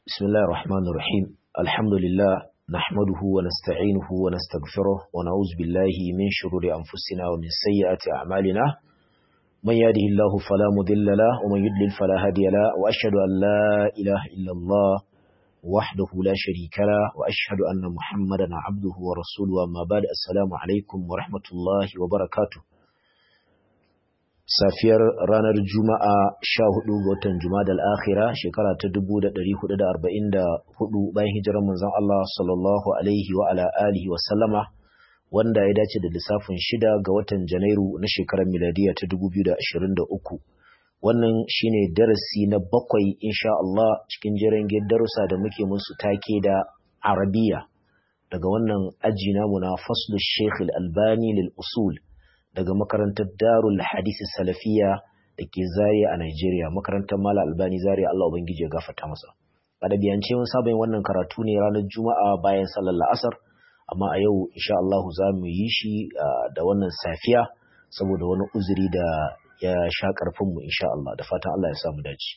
بسم الله الرحمن الرحيم الحمد لله نحمده ونستعينه ونستغفره ونعوذ بالله من شرور أنفسنا ومن سيئات أعمالنا من يهده الله فلا مضل له ومن يضلل فلا هادي له وأشهد أن لا إله إلا الله وحده لا شريك له وأشهد أن محمدا عبده ورسوله أما بعد السلام عليكم ورحمة الله وبركاته safiyar ranar Juma'a sha hudu ga watan Juma'a akhira shekara ta dubu da ɗari hudu da arba'in da hudu bayan hijirar manzon Allah sallallahu alaihi wa ala alihi wa sallama wanda ya dace da lissafin shida ga watan Janairu na shekarar miladiya ta dubu biyu da ashirin da uku. Wannan shine darasi na bakwai insha Allah cikin jiran darussa da muke musu take da Arabiya daga wannan aji namu na faslu Sheikh Al-Albani lil usul daga makarantar Darul Hadisi Salafiya da ke Zaria a Nigeria, makarantar Mala Albani Zaria Allah Ubangiji ya gafarta masa. A ɗabi'ance mun saba yin wannan karatu ne ranar Juma'a bayan sallar la'asar, amma a yau insha Allah za mu yi shi da wannan safiya saboda wani uzuri da ya sha ƙarfinmu insha Allah da fatan Allah ya sa mu dace.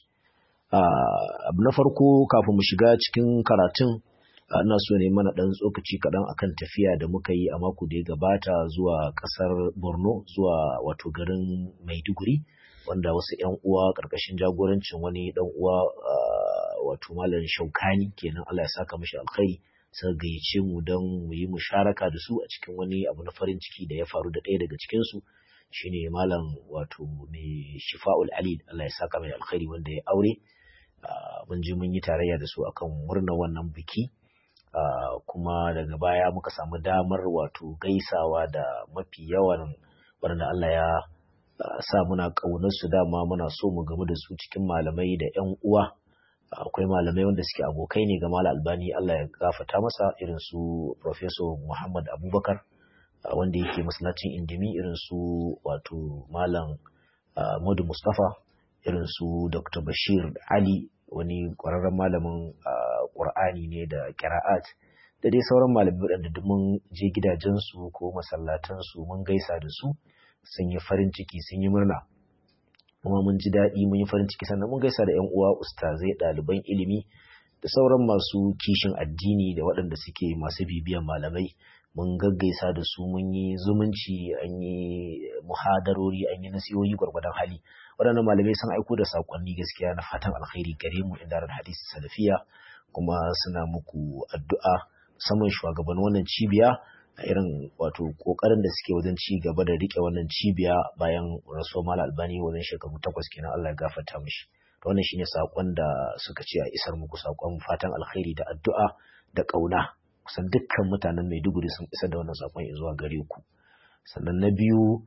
Abu na farko kafin mu shiga cikin karatun ina so ne mana ɗan tsokaci kaɗan akan tafiya da muka yi a mako da ya gabata zuwa ƙasar borno zuwa wato garin maiduguri wanda wasu 'yan uwa ƙarƙashin jagorancin wani ɗan uwa wato malam shaukani kenan allah ya saka mashi alkhairi suka gayyace mu don mu yi musharaka da su a cikin wani abu na farin ciki da ya faru da ɗaya daga cikinsu shine malam wato mai shifa'ul alil allah ya saka mai alkhairi wanda ya aure mun je mun yi tarayya da su akan murnar wannan biki Uh, kuma daga baya muka samu damar wato gaisawa da mafi yawan waɗanda Allah ya uh, sa muna ƙaunarsu dama muna so mu gamu da su cikin malamai da 'yan uwa akwai uh, malamai wanda suke abokai ne ga Malam Albani Allah ya gafata masa irin su Professor Muhammad Abubakar wanda yake masallacin Indimi irin su wato Malam Madu Mustafa irin su Dr. Bashir Ali wani ƙwararren malamin ƙur'ani ne da ƙira'at da dai sauran malamai waɗanda duk mun je gidajensu ko masallatansu mun gaisa da su sun yi farin ciki sun yi murna kuma mun ji daɗi mun yi farin ciki sannan mun gaisa da 'yan uwa ustazai ɗaliban ilimi da sauran masu kishin addini da waɗanda suke masu bibiyan malamai mun gaggaisa da su mun yi zumunci an yi muhadarori an yi nasihohi gwargwadon hali waɗannan malamai sun aiko da saƙonni gaskiya na fatan alkhairi gare mu inda ran hadisi salafiya kuma suna muku addu'a musamman shugaban wannan cibiya a irin wato kokarin da suke wajen ci gaba da rike wannan cibiya bayan rasuwar mal albani wajen shekaru takwas kenan Allah ya gafarta mishi to wannan shine saƙon da suka ce a isar muku saƙon fatan alkhairi da addu'a da ƙauna kusan dukkan mutanen Maiduguri sun isar da wannan saƙon zuwa gare ku sannan na biyu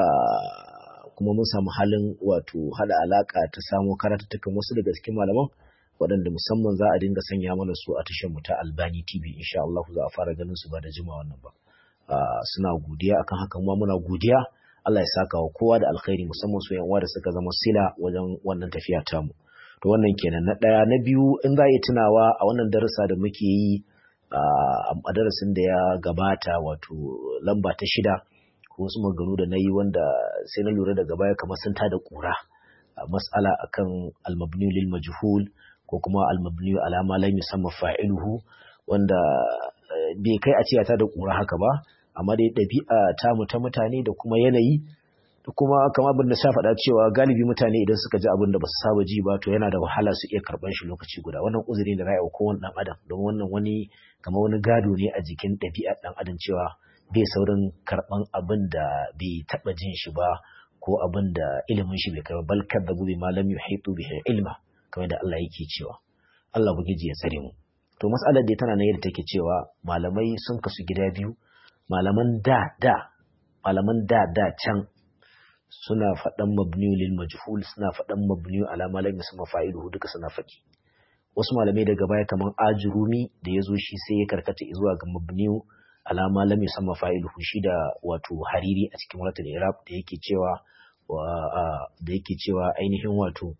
kuma mun samu halin wato hada alaka ta samo karatattukan wasu daga cikin malaman waɗanda musamman za a dinga sanya mana su a tashar mu ta Albani TV insha Allah za a fara ganin su ba da jima wannan ba suna godiya akan haka kuma muna godiya Allah ya saka wa kowa da alkhairi musamman su yan uwa da suka zama sila wajen wannan tafiya ta mu to wannan kenan na ɗaya na biyu in za a yi tunawa a wannan darussa da muke yi a darasin da ya gabata wato lamba ta shida ko wasu maganu da na yi wanda sai na lura daga baya kamar sun tada kura mas'ala akan almabni lil majhul ko kuma almabni ala ma lam yusamma fa'iluhu wanda bai kai a ce ta da kura haka ba amma dai ɗabi'a ta mu ta mutane da kuma yanayi da kuma kamar abin da sha faɗa cewa galibi mutane idan suka ji abin da ba su saba ji ba to yana da wahala su iya karɓan shi lokaci guda wannan uzuri da ra'ayi kowane ɗan adam don wannan wani kamar wani gado ne a jikin ɗabi'ar ɗan adam cewa bai saurin karɓan abin da bai taɓa jin shi ba ko abin da ilimin shi bai kai ba bal kadzabu bi malam yuhitu bihi ilma kamar da Allah yake cewa Allah bugiji ya tsare mu to mas'alar da tana nan yadda take cewa malamai sun kasu gida biyu malaman da da malaman da da can suna faɗan mabniyu lil majhul suna faɗan mabniyu ala malam yasma fa'iluhu duka suna faɗi wasu malamai daga baya kamar ajurumi da ya zo shi sai ya karkata zuwa ga mabniyu alama lam yusamma fa'iluhu shi da wato hariri a cikin wuratul iraq da yake cewa da yake cewa ainihin wato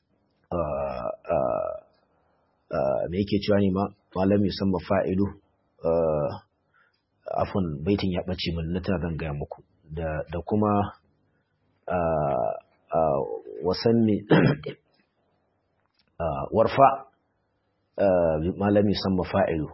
me yake cewa ne ma malam yusamma fa'ilu afon baitin ya bace min na tana zan gaya muku da kuma wasan warfa malami san mafa'ilu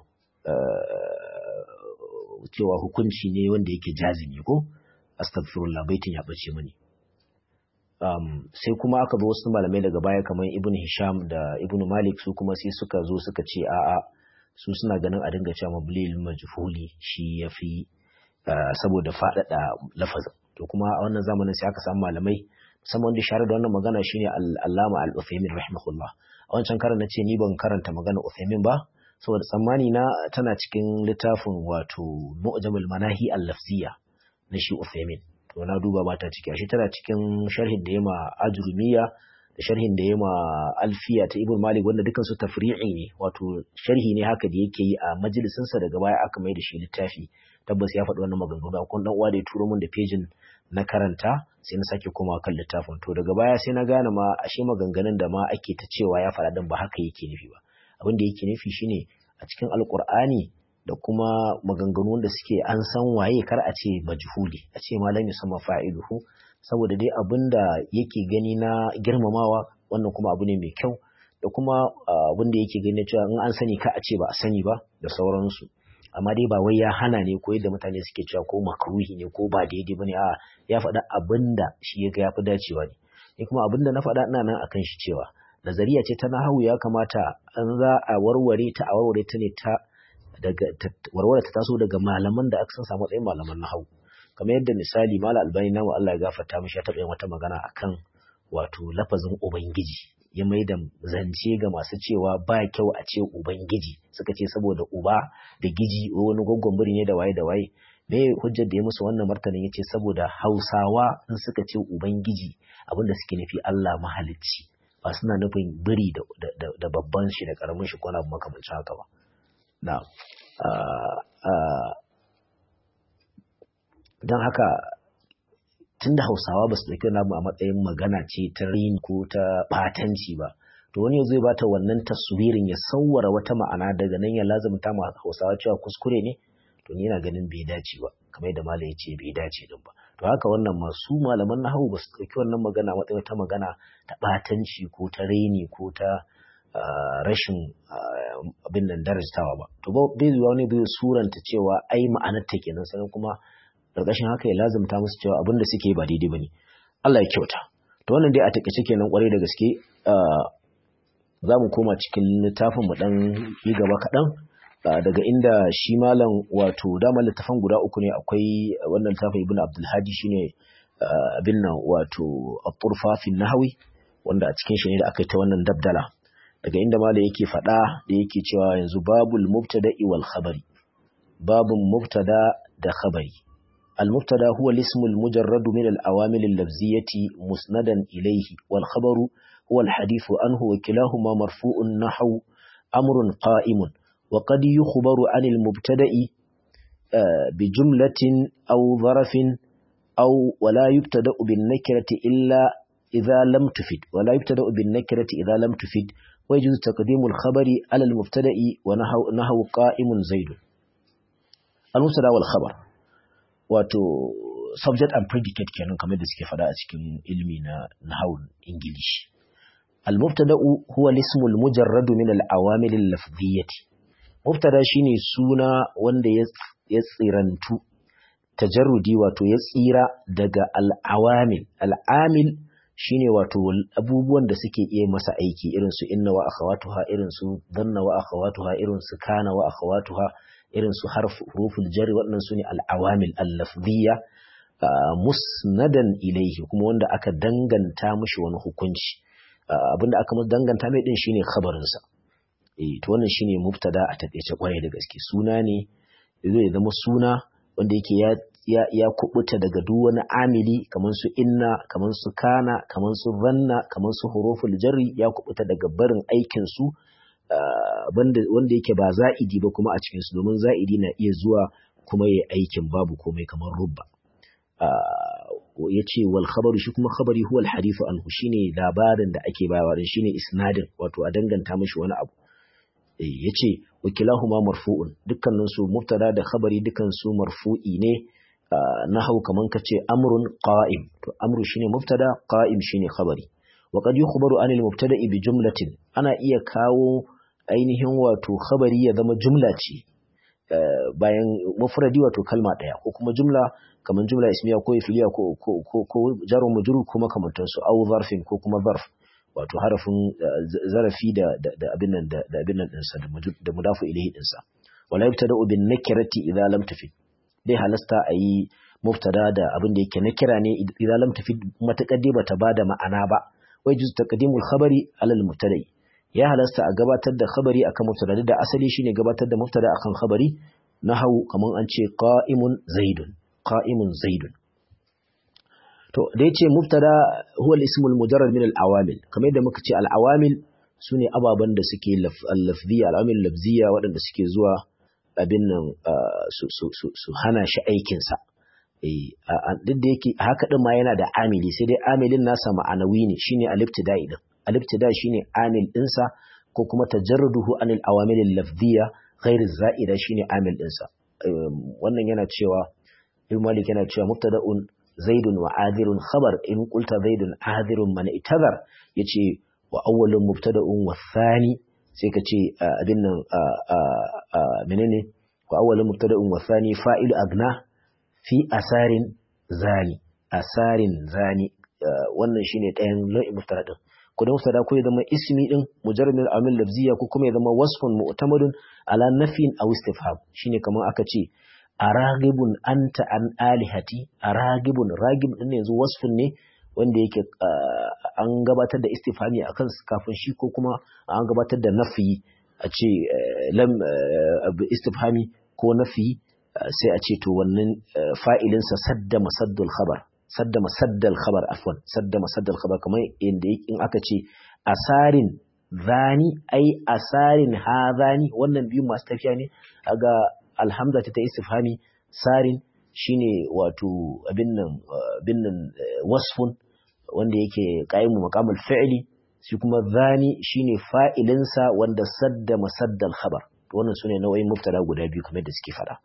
cewa hukunci ne wanda yake jazimi ko astaghfirullah baitin ya bace mani um, sai kuma aka zo wasu malamai daga baya kamar ibn hisham da ibn malik su kuma sai suka zo suka ce a'a su suna ganin a dinga cewa mablil majhuli shi yafi uh, saboda faɗaɗa lafazin to kuma a wannan zamanin sai aka samu malamai musamman wanda share da wannan magana shine al-allama al-uthaymin rahimahullah a wancan karan nace ni ban karanta magana uthaymin ba saboda tsammani na tana cikin littafin wato mu'jamul manahi al-lafziyya na shi uthaymin to na duba ba ta ciki ashe tana cikin sharhin da yama ajrumiya da sharhin da yama alfiya ta ibn malik wanda dukan su tafri'i ne wato sharhi ne haka da yake yi a majalisin sa daga baya aka mai da shi littafi tabbas ya faɗi wannan maganganu akwai dan uwa da ya turo min da pejin na karanta sai na sake komawa kan littafin to daga baya sai na gane ma ashe maganganun da ma ake ta cewa ya faɗa din ba haka yake nufi ba abin da yake nufi shine a cikin alkur'ani da kuma maganganu da suke an san waye kar a ce majhuli a ce malam yusamma fa'iluhu saboda dai abin da yake gani na girmamawa wannan kuma abu ne mai kyau da kuma abin da yake gani cewa in an sani ka a ce ba a sani ba da sauransu amma dai ba wai ya hana ne ko yadda mutane suke cewa ko makruhi ne ko ba daidai bane a ya faɗa abin da shi ya ga ya fi dacewa ne ni kuma abin da na faɗa ina nan akan shi cewa nazariya ce ta nahawu ya kamata an za a warware ta a warware ta ne ta daga warware ta taso daga malaman da aka san samu matsayin malaman nahawu kamar yadda misali mala albani namu Allah ya gafarta mishi ya taɓa yin wata magana akan wato lafazin ubangiji ya mai da zance ga masu cewa ba kyau a ce ubangiji suka ce saboda uba da giji wani gwaggon biri ne da waye da waye me hujjar da ya musu wannan martanin ya ce saboda hausawa in suka ce ubangiji abinda suke nufi Allah mahalicci ba suna nufin biri da babban shi da karamin shi ko na makamancin haka ba na don haka tunda hausawa ba su ɗauki wani abu a matsayin magana ce ta rini ko ta ɓatanci ba to wani zai bata wannan taswirin ya sauwara wata ma'ana daga nan ya lazumta ma hausawa cewa kuskure ne to ni yana ganin bai dace ba kamar yadda malam ya ce bai dace din ba to haka wannan masu malaman nahawu ba su ɗauki wannan magana a matsayin ta magana ta ɓatanci ko ta reni ko ta rashin abin nan darajtawa ba to bai zuwa wani bai suranta cewa ai ma'anar ta kenan sannan kuma ƙarƙashin haka ya lazumta musu cewa abin da suke ba daidai ba ne Allah ya kyauta to wannan dai a takaice kenan kwarai da gaske za mu koma cikin littafin mu dan yi gaba kaɗan daga inda shi malam wato dama littafan guda uku ne akwai wannan littafin ibn abdulhadi shine abin nan wato at-turfa fi nahwi wanda a cikin shi ne da aka yi ta wannan dabdala daga inda malam yake faɗa da yake cewa yanzu babul mubtada'i wal khabari babun mubtada da khabari المبتدا هو الاسم المجرد من الأوامر اللفظية مسندا إليه والخبر هو الحديث عنه وكلاهما مرفوع نحو أمر قائم وقد يخبر عن المبتدا بجملة أو ظرف أو ولا يبتدأ بالنكرة إلا إذا لم تفد ولا يبتدأ بالنكرة إذا لم تفد ويجوز تقديم الخبر على المبتدا ونحو نحو قائم زيد المبتدا والخبر wato subject and predicate kenan kamar da suke fada a cikin ilmi na nahawun English. Al-mubtada'u huwa al-ismu al-mujarrad min al-awamil al-lafziyyati. Mubtada shine suna wanda ya tsirantu tajarrudi wato ya tsira daga al-awamil. Al-amil shine wato abubuwan da suke iya masa aiki irin su inna wa akhawatuha irin su dhanna wa akhawatuha irin su kana wa akhawatuha irin su huruful jari waɗannan su ne al'awamil allafziya musnadan ilaihi kuma wanda aka danganta mushi wani hukunci abinda aka danganta mai din shine khabarinsa eh to wannan shine mubtada a takeice kwarai da gaske suna ne zai zama suna wanda yake ya ya, ya kubuta daga duk wani amili kamar su inna kamar su kana kamar su zanna kamar su huruful jarri ya kubuta daga barin aikin su wanda yake ba za'idi ba kuma a cikinsu domin za'idi na iya zuwa kuma ya aikin babu komai kamar rubba ya ce wal khabaru shi kuma khabari huwa al hadithu anhu shine labarin da ake bayarwa din shine isnadin wato a danganta mishi wani abu ya ce wakilahuma marfu'un dukkanin su mubtada da khabari dukkan su marfu'i ne nahau kaman kace amrun qa'im to amru shine mubtada qa'im shine khabari wa qad yukhbaru anil mubtada'i bi jumlatin ana iya kawo ainihin wato khabari ya zama jumla ce bayan mufradi wato kalma ɗaya ko kuma jumla kamar jumla ismiya ko ifiliya ko ko ko jarun majrur ko makamantansu au zarfin ko kuma zarf wato harafin zarafi da da abin nan da abin nan dinsa da mudafu ilayhi dinsa wala yubtada bin nakirati idza lam tufid dai halasta ayi mubtada da abin da yake nakira ne idza lam tufid matakar dai bata bada ma'ana ba wai juz taqdimul khabari alal mubtada'i ya halasta a gabatar da khabari akan mubtada da asali shine gabatar da mubtada akan khabari nahawu kaman an ce qa'imun zaidun qa'imun zaidun to da yace mubtada huwa al-ismu al-mujarrad min al-awamil kamar yadda muka ce al-awamil sune ababan da suke al-lafziyya al-awamil lafziyya waɗanda suke zuwa abin nan su hana shi aikin sa duk da yake haka din ma yana da amili sai dai amilin nasa ma'anawi ne shine al-ibtida'i din al-ibtida shine amil dinsa ko kuma tajarruduhu anil awamil al-lafziyya ghair zaida shine amil dinsa wannan yana cewa Ibn Malik yana cewa mubtada'un zaidun wa adirun khabar in qulta zaidun adirun man itazar yace wa awwalun mubtada'un wa thani sai ka ce abin nan menene wa awwalun mubtada'un wa thani fa'ilu agna fi asarin zani asarin zani wannan shine ɗayan nau'in mubtada din ko da mubtada ko ya zama ismi din mujarrad min amil lafziya ko kuma ya zama wasfun mu'tamadun ala nafin aw istifham shine kamar aka ce aragibun anta an alihati aragibun ragib din yanzu wasfun ne wanda yake an gabatar da istifhami akan kafin shi ko kuma an gabatar da nafi a ce lam istifhami ko nafi sai a ce to wannan fa'ilinsa sadda masaddul khabar sadda masaddal khabar afwan sadda masaddal khabar kamar inda in aka ce asarin zani ai asarin hadani wannan biyu masu tafiya ne aga alhamza ta istifhami sarin shine wato abin nan abin nan wasfun wanda yake qaimu maqamul fi'li shi kuma zani shine fa'ilinsa wanda sadda masaddal khabar wannan sune nau'in mubtada guda biyu kamar da suke fada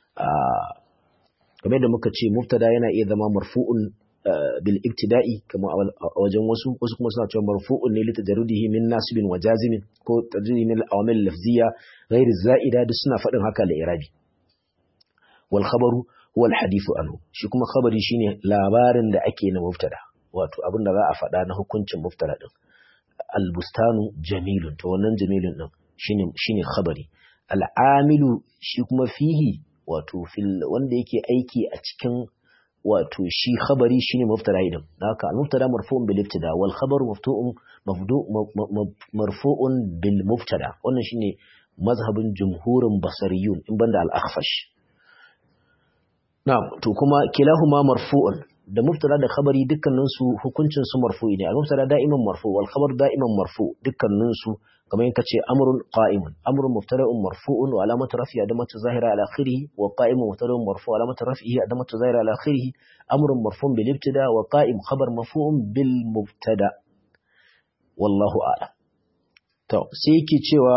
kamar da muka ce mubtada yana iya zama marfu'un bil ibtida'i kamar a wajen wasu wasu kuma suna cewa marfu'un ne litajarrudihi min nasibin wa jazimin ko tajrihi min al-awamil lafziyya ghairi za'ida duk suna faɗin haka la irabi wal khabaru huwa al-hadithu anhu shi kuma khabari shine labarin da ake na mubtada wato abin da za a faɗa na hukuncin mubtada din al-bustanu jamilun to wannan jamilun din shine shine khabari al-amilu shi kuma fihi wato fil wanda yake aiki a cikin wato shi khabari shine mubtada idan haka al-mubtada marfu'un bil ibtida wal khabar maftu'un mafdu marfu'un bil mubtada wannan shine mazhabin jumhurin basariyun in banda al-akhfash na'am to kuma kilahuma marfu'un da mubtada da khabari dukkanin su hukuncin su marfu'i ne al-mubtada da'iman marfu wal khabar da'iman marfu dukkanin su kamar yanka ce amrun qa'imun amrun mubtada'un marfu'un wa alamatu rafi'i adamatu zahira ala akhirih wa qa'imun mubtada'un marfu' wa alamatu rafi'i adamatu zahira ala akhirih amrun marfu'un bil ibtida wa qa'im khabar marfu'un bil mubtada wallahu a'lam to sai yake cewa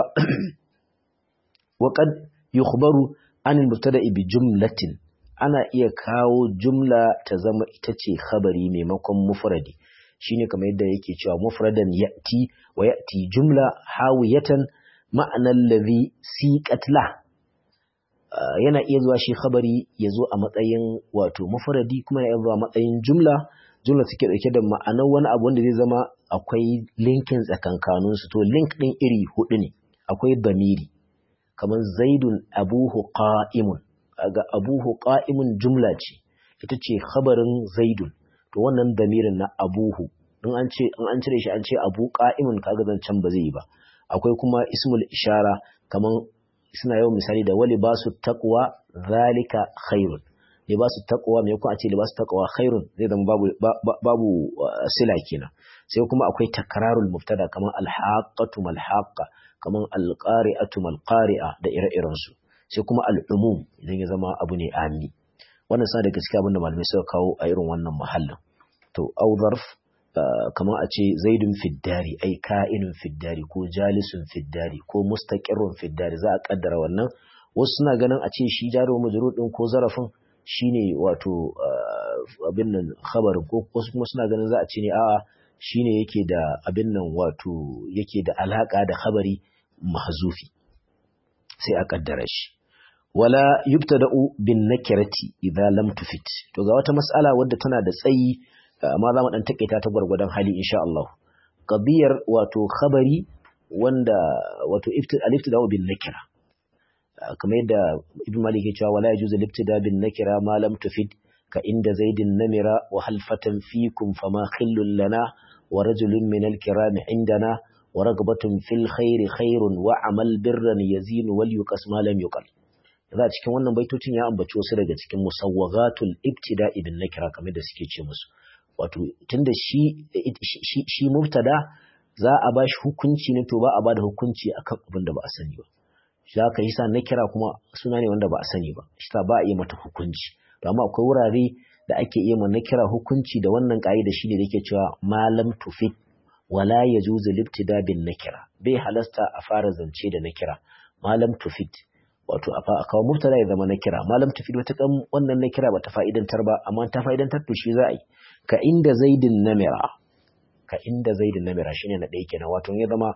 wa qad yukhbaru an al-mubtada'i bi jumlatin ana iya kawo jumla ta zama ita ce khabari maimakon mufradi shine kamar yadda yake cewa mufradan ya'ti wa ya'ti jumla hawiyatan ma'anar ladhi siqat la yana iya zuwa shi khabari ya zo a matsayin wato mufradi kuma yana zuwa matsayin jumla jumla take dauke da ma'anar wani abu wanda zai zama akwai linkin tsakankanin su to link din iri hudu ne akwai damiri kamar zaidun abuhu qa'imun ga abuhu qa'imun jumla ce ita ce khabarin zaidun to wannan damirin na abuhu in an ce in an cire shi an ce abu qa'imun kaga zancan ba zai yi ba akwai kuma ismul ishara kaman suna yawan misali da wali basu taqwa zalika khairun libasu taqwa me kuma a ce libasu taqwa khairun zai zama babu babu sila kenan sai kuma akwai takrarul mubtada kaman alhaqatu malhaqa kaman alqari'atu malqari'a da ire-iren su sai kuma al'umum idan ya zama abu ne ami wannan sa da gaskiya abinda malamai suka kawo a irin wannan mahallin to au zarf kamar a ce zaidun fiddari ai ka'inun fiddari ko jalisun fiddari ko mustaqirrun fiddari za a kaddara wannan wasu suna ganin a ce shi jaro majrur din ko zarafin shine wato abin nan khabarin ko wasu kuma suna ganin za a ce ne a'a shine yake da abin nan wato yake da alaka da khabari mahzufi sai a kaddara shi wala yubtada'u bin nakirati idza lam tufit to ga wata mas'ala wadda tana da tsayi amma za mu dan takaita ta gwargwadon hali insha Allah qadiyar wato khabari wanda wato al-ibtida'u bin nakira kamar yadda ibn malik ya cewa wala yajuzu al-ibtida bin nakira ma lam tufid ka inda zaidin namira wa halfatan fikum fama khillun lana wa rajulun min al-kiram indana wa ragbatun fil khairi khairun wa amal birran yazinu wal yuqas ma lam yuqal za a cikin wannan baitocin ya ambaci wasu daga cikin musawwagatul ibtida ibn nakira kamar da suke ce musu wato tunda shi shi shi mubtada za a bashi hukunci ne to ba a bada hukunci akan abin da ba a sani ba shi haka yasa nakira kuma suna ne wanda ba a sani ba shi ba a yi mata hukunci to amma akwai wurare da ake iya ma nakira hukunci da wannan da shi ne da yake cewa malam tufit wala yajuzu libtida bin nakira bai halasta a fara zance da nakira malam tufit wato a kawo mubtada ya zama nakira malam tufit wata kan wannan nakira bata fa'idantar ba amma ta fa'idantar to shi za a yi ka inda zaidin namira ka inda zaidin namira shine na ɗaya kenan wato ya zama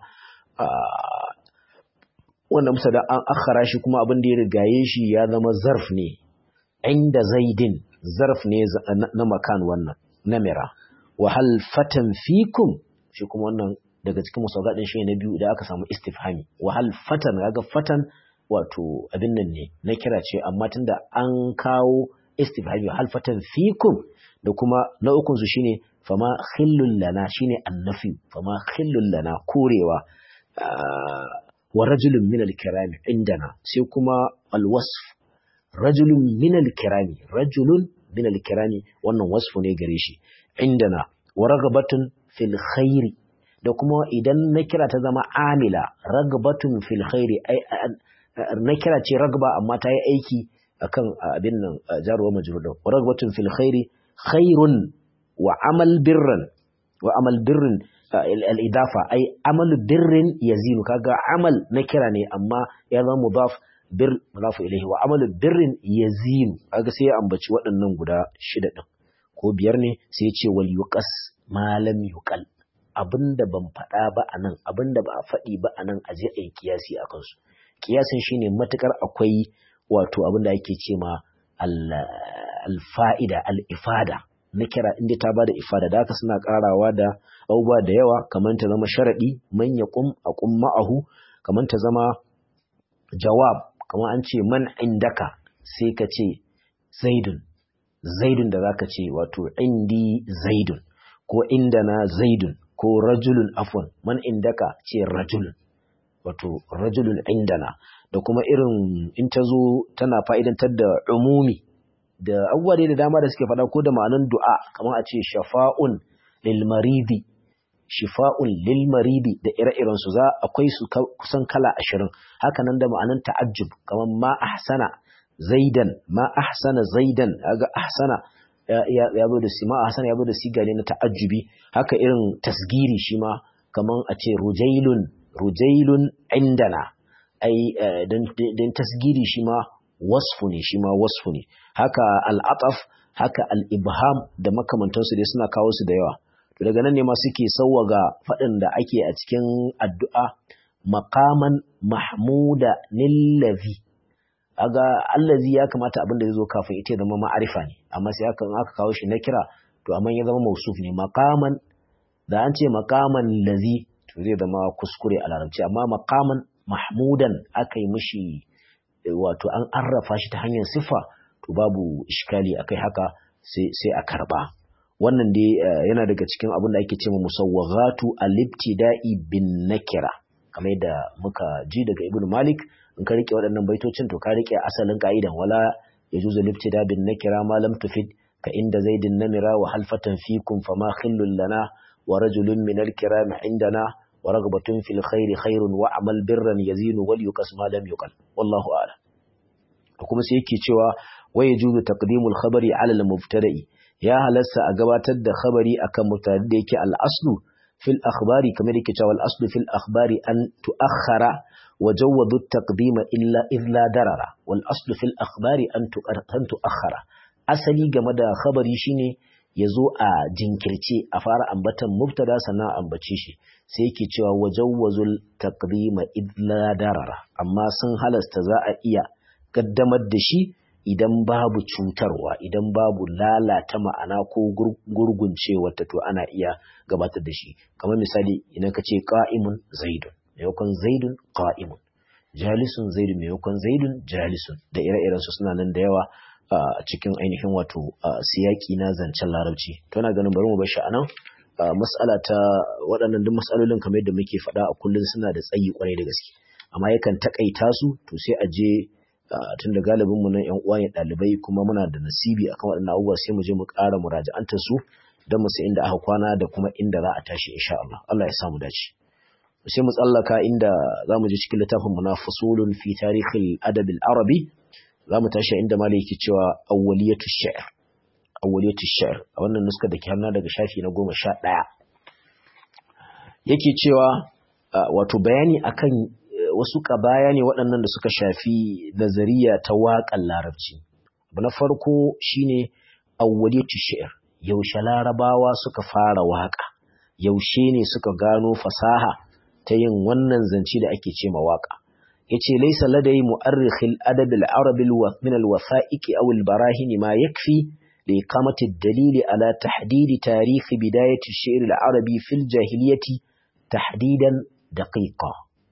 wannan mubtada an akhara shi kuma abin da ya rigaye shi ya zama zarf ne inda zaidin zarf ne na makan wannan namira wa hal fatan fikum shi kuma wannan daga cikin musawgadin shi na biyu da aka samu istifhami wa hal fatan kaga fatan wato abin nan ne na kira ce amma tunda an kawo istifhami hal fatan fikum da kuma na ukun su shine fama khillul lana shine annafi fama khillul lana korewa wa rajulun min al-kirami indana sai kuma al-wasf rajulun min al-kirami rajulun min al-kirami wannan wasfu ne gare shi indana wa ragabatun fil khairi da kuma idan na kira ta zama amila ragabatun fil khairi ai na kira ce ragba amma ta yi aiki akan abin nan jaruwa majrur wa ragabatun fil khairi khairun wa amal birran wa amal birrin al-idafa ai amal birrin yazinu kaga amal na kira ne amma ya zama mudaf bir mudafu ilaihi wa amalu birrin yazinu kaga sai ya ambaci waɗannan guda shida din ko biyar ne sai ya ce wal yuqas ma lam yuqal abinda ban faɗa ba anan abinda ba a faɗi ba anan a je ayi kiyasi akan su kiyasin shine matukar akwai wato abinda ake ce ma al fa'ida al ifada na kira inda ta bada ifada da haka suna karawa da abubuwa da yawa kamar ta zama sharadi man yaqum aqum ma'ahu kamar ta zama jawab kamar an ce man indaka sai ka ce zaidun zaidun da zaka ce wato indi zaidun ko indana zaidun ko rajulun afwan man indaka ce rajulun wato rajulun indana da kuma irin in ta zo tana fa'idantar da umumi da abubuwa da dama da suke faɗa ko da ma'anan du'a kamar a ce shafa'un lil maridi shifa'un lil maridi da ire-iren su za akwai su kusan kala ashirin haka nan da ma'anan ta'ajjub kamar ma ahsana zaidan ma ahsana zaidan kaga ahsana ya zo da si ma ahsana ya zo da siga ne na ta'ajjubi haka irin tasgiri shi ma kamar a ce rujailun rujailun indana ai dan tasgiri shi ma wasfu ne shi ma wasfu ne haka al'ataf haka al'ibham da makamantansu dai suna kawo su da yawa to daga nan ne ma suke sauwaga faɗin da ake a cikin addu'a maqaman mahmuda nillazi aga allazi ya kamata abin da zai zo kafin ita zama ma'arifa ne amma sai aka aka kawo shi na kira to amma ya zama mausuf ne maqaman da an ce maqaman lazi to zai zama kuskure a larabci amma maqaman mahmudan aka yi mishi wato an arrafa shi ta hanyar siffa to babu iskali akai haka sai sai a karba wannan dai yana daga cikin abin da ake cewa musawwaghatu al-ibtida'i bin nakira kamar yadda muka ji daga ibnu malik in ka rike waɗannan baitocin to ka rike asalin ka'idan wala yajuzu al-ibtida bin nakira ma lam tufid ka inda zaidin namira wa halfatan fikum fama khillul lana wa rajulun min al-kiram indana wa ragbatun fil khairi khairun wa amal birran yazinu wal yuqas ma lam yuqal wallahu a'lam kuma sai yake cewa wa yajuzu taqdimul khabari ala al-mubtada'i ya halasta a gabatar da khabari akan mubtada da yake al-aslu fil akhbari kamar yake cewa al-aslu fil akhbari an tu'akhkhara wa jawwadu at-taqdima illa illa darara wal aslu fil akhbari an tu'akhkhara asali game da khabari shine ya zo a jinkirce a fara ambatan mubtada sannan ambace shi sai yake cewa wajawwazul taqdima idla darara amma sun halasta za a iya gaddamar da shi idan babu cutarwa idan babu lalata ma'ana ko gurguncewa ta to ana iya gabatar da shi kamar misali idan ka ce qa'imun zaidun maimakon zaidun qa'imun jalisun zaidun maimakon zaidun jalisun da ire-iren su suna nan da yawa a cikin ainihin wato siyaki na zancen larabci to na ganin bari mu bar shi anan mas'ala ta waɗannan duk mas'alolin kamar yadda muke faɗa a kullum suna da tsayi kwarai da gaske amma yakan takaita su to sai a je tun da galibin mu nan yan uwa ne ɗalibai kuma muna da nasibi akan waɗannan abubuwa sai mu je mu ƙara muraja'antar su don mu sai inda aka kwana da kuma inda za a tashi insha Allah Allah ya samu dace sai mu tsallaka inda za mu je cikin littafin mu na fusulun fi tarihil adab arabi za mu tashi inda malai yake cewa awwaliyatu shi'r awwaliyatu shi'r a wannan nuska da ke hannu daga shafi na goma sha ɗaya yake cewa wato bayani akan wasu kabaya ne waɗannan da suka shafi nazariya ta waƙan larabci abu na farko shine awwaliyatu shi'r yaushe larabawa suka fara waƙa yaushe ne suka gano fasaha ta yin wannan zance da ake ce waƙa yace laysa ladai mu'arrikhil adab al-arab min al-wasa'iq aw al-barahin ma yakfi li iqamati ad-dalil ala tahdid tarikh bidayat ash-shi'r al-arabi fil jahiliyyati tahdidan daqiqa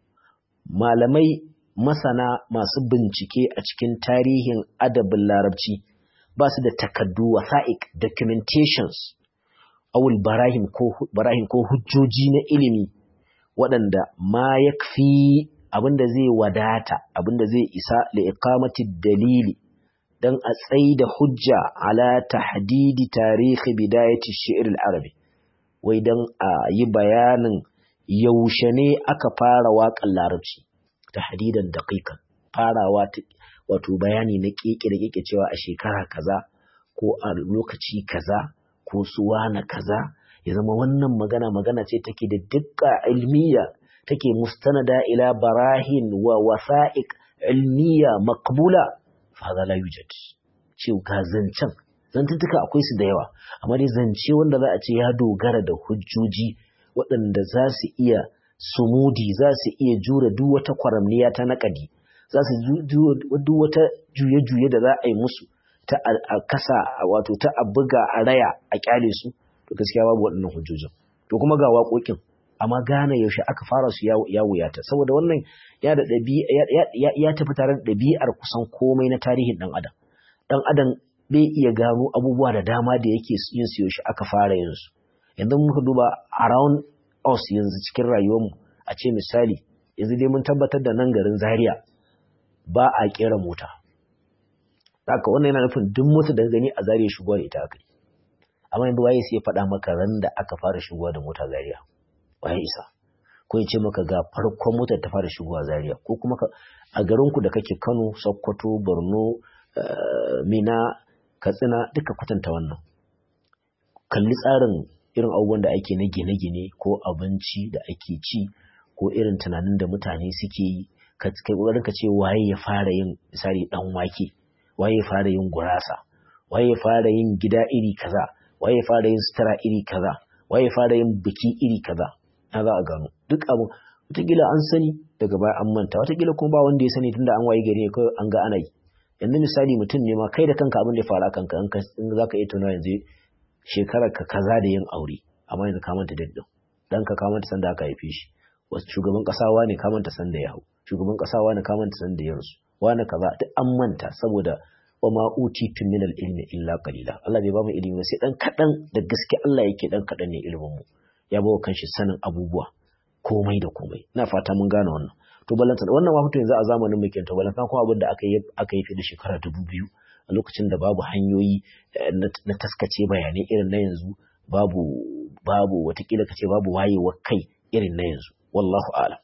malamai masana masu bincike a cikin tarihin adabin larabci ba su da takaddu wasa'iq documentations aw al-barahin ko barahin ko hujjoji na ilimi waɗanda ma yakfi abinda zai wadata abinda zai isa li iqamati dalili dan a tsaida hujja ala tahdidi tarihi bidayati shi'r al-arabi wai dan a yi bayanin yaushe ne aka fara waƙar larabci tahdidan daqiqan farawa wato bayani na keke da keke cewa a shekara kaza ko a lokaci kaza ko suwa na kaza ya zama wannan magana magana ce take da dukka ilmiya take mustanada ila barahin wa wasa'iq ilmiya maqbula fa hada la yujad ce ga zancen zantuntuka akwai su da yawa amma dai zance wanda za a ce ya dogara da hujjoji waɗanda za su iya sumudi za su iya jure duk wata kwaramniya ta naƙadi za su duk wata juye-juye da za a yi musu ta a kasa wato ta a buga a raya a kyale su to gaskiya babu waɗannan hujjojin to kuma ga waƙoƙin amma gane yaushe aka fara su ya wuyata saboda wannan ya da ya tafi tare da ɗabi'ar kusan komai na tarihin ɗan adam ɗan adam bai iya gano abubuwa da dama da yake yin su yaushe aka fara yin su yanzu muka duba around us yanzu cikin rayuwarmu a ce misali yanzu dai mun tabbatar da nan garin zaria ba a kera mota haka wannan yana nufin duk mota da gani a zaria shigowa da ita aka yi amma yanzu waye sai ya faɗa maka ran da aka fara shigowa da mota zaria waye isa ko ya ce maka ga farkon motar ta fara shigowa zaria ko kuma a garinku da kake kano sokoto borno mina katsina duka kwatanta wannan kalli tsarin irin abubuwan da ake na gine-gine ko abinci da ake ci ko irin tunanin da mutane suke yi kai kokarin ka ce waye ya fara yin misali dan wake waye ya fara yin gurasa waye ya fara yin gida iri kaza waye ya fara yin sutura iri kaza waye ya fara yin biki iri kaza na za a gano duk abu wataƙila an sani daga baya an manta wataƙila kuma ba wanda ya sani tunda an waye gari kawai an ga ana yi yanzu misali mutum ne ma kai da kanka abin da ya faru kanka in za ka iya tuna yanzu shekarar ka kaza da yin aure amma yanzu ka manta daddin dan ka kamanta sanda aka haife shi wasu shugaban kasa wani ka manta sanda ya hau shugaban kasa wani ka manta sanda ya rasu wani kaza duk an manta saboda wa ma utitu min al-ilmi illa qalila Allah bai ba mu ilimi sai dan kadan da gaske Allah yake dan kadan ne ilimin mu ya bawa kanshi sanin abubuwa komai da komai ina fata mun gane wannan to balanta wannan ma fito yanzu a zamanin mu kenan to balanta kuma abin da aka yi aka yi fi da shekara dubu biyu a lokacin da babu hanyoyi na taskace bayanai irin na yanzu babu babu watakila kace babu wayewar kai irin na yanzu wallahu a'lam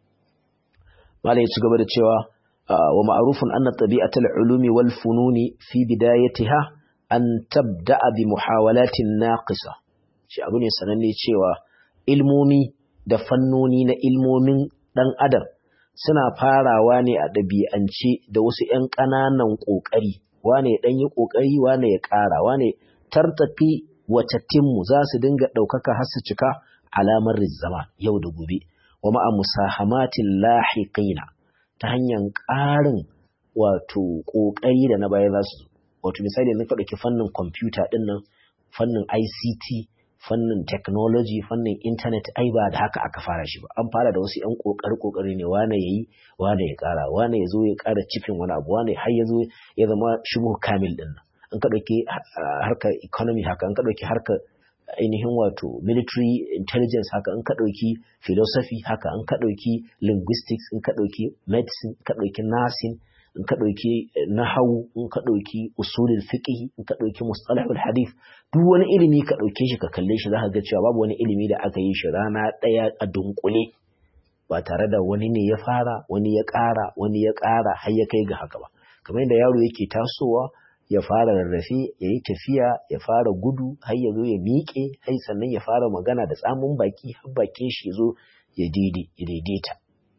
malai ci gaba da cewa wa ma'rufun anna tabi'atul ulumi wal fununi fi bidayatiha an tabda'a bi muhawalatin naqisa shi abu ne sananne cewa ilmomi da fannoni na ilmomin dan adam suna farawa ne a ɗabi'ance da wasu ‘yan ƙananan ƙoƙari wane ɗan yi ƙoƙari wane ya ƙara wane tartafi wata timmu za su dinga ɗaukaka har su cika alamar zama yau da gobe wa ma'a musahamatin lahiqina ta hanyar ƙarin wato ƙoƙari da na baya za su wato misali na ɗauki fannin kwamfuta ɗin nan fannin ICT fannin technology fannin internet ai ba da haka aka fara shi ba an fara da wasu yan kokari kokari ne wane yayi wane ya kara wane ya zo ya kara cikin wani abu wane har ya zo ya zama shubu kamil din nan an ka dauki harkar economy haka an ka dauki harkar ainihin wato military intelligence haka an ka dauki philosophy haka an ka dauki linguistics in ka dauki medicine ka dauki nursing in ka ɗauki nahawu in ka ɗauki usulul fiqh in ka ɗauki mustalahul hadith duk wani ilimi ka ɗauke shi ka kalle shi zaka ga cewa babu wani ilimi da aka yi shi rana ɗaya a dunkule ba tare da wani ne ya fara wani ya ƙara wani ya ƙara har ya kai ga haka ba kamar yadda yaro yake tasowa ya fara rarrafe ya yi tafiya ya fara gudu har ya zo ya miƙe har sannan ya fara magana da tsamin baki har bakin shi ya zo ya daidaita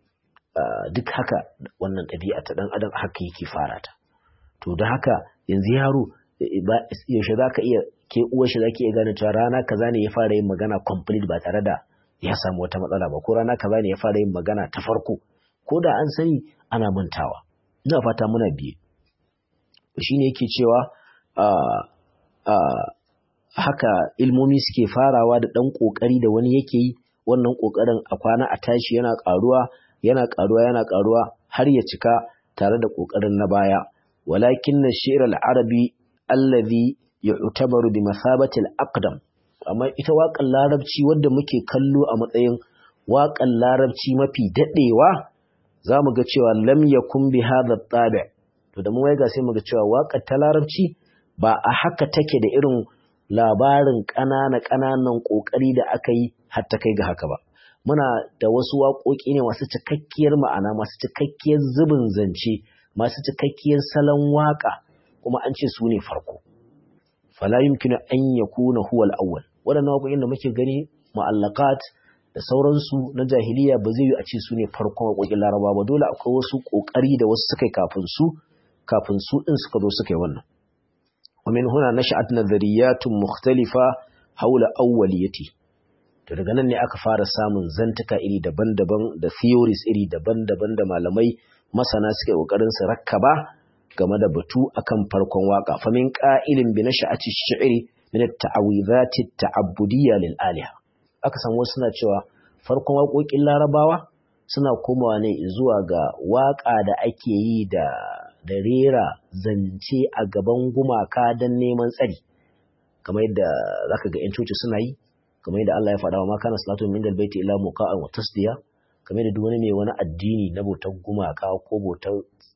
Uh, duk haka wannan ɗabi'a ta ɗan adam haka yake fara ta to da haka yanzu yaro yaushe za ka iya ke uwar shi za ki iya gane cewa rana kaza ne ya fara yin magana complete ba tare da ya samu wata matsala ba ko rana kaza ne ya fara yin magana ta farko ko da an sani ana mantawa ina fata muna biye shi ne yake cewa uh, uh, haka ilmomi suke farawa da ɗan ƙoƙari da wani yake yi wannan ƙoƙarin a kwana a tashi yana ƙaruwa yana ƙaruwa yana ƙaruwa har ya cika tare da ƙoƙarin na baya walakin na shi'r al-arabi allazi yu'tabaru bi masabati al-aqdam amma ita waƙar larabci wadda muke kallo a matsayin waƙar larabci mafi daɗewa za mu ga cewa lam yakun bi hadha tabi to da mun waiga sai mu ga cewa waƙar ta larabci ba a haka take da irin labarin ƙanana ƙananan ƙoƙari da aka yi har ta kai ga haka ba muna da wasu waƙoƙi ne masu cikakkiyar ma'ana masu cikakkiyar zubin zance masu cikakkiyar salon waƙa kuma an ce su ne farko fala yumkinu an yakuna huwa al-awwal waɗannan waƙoƙin da muke gani mu'allaqat da sauransu na jahiliya ba zai yi a ce su ne farkon waƙoƙin laraba ba dole akwai wasu ƙoƙari da wasu suka yi kafin su kafin su ɗin suka zo suka yi wannan ومن هنا نشأت نظريات مختلفة حول أوليته to daga nan ne aka fara samun zantuka iri daban-daban da theories iri daban-daban da malamai masana suke kokarin su rakkaba game da batu akan farkon waka famin qa'ilin bi nasha'ati shi'ri min at-ta'awidhat at-ta'abbudiyya lil aliha aka san wasu suna cewa farkon waƙoƙin larabawa suna komawa ne zuwa ga waka da ake yi da da rera zance a gaban gumaka don neman tsari kamar yadda zaka ga yan coci suna yi kamar yadda Allah ya faɗa wa ma kana salatu min dal baiti illa muqa'an wa tasdiya kamar yadda duk wani mai wani addini na bautar gumaka ko bautar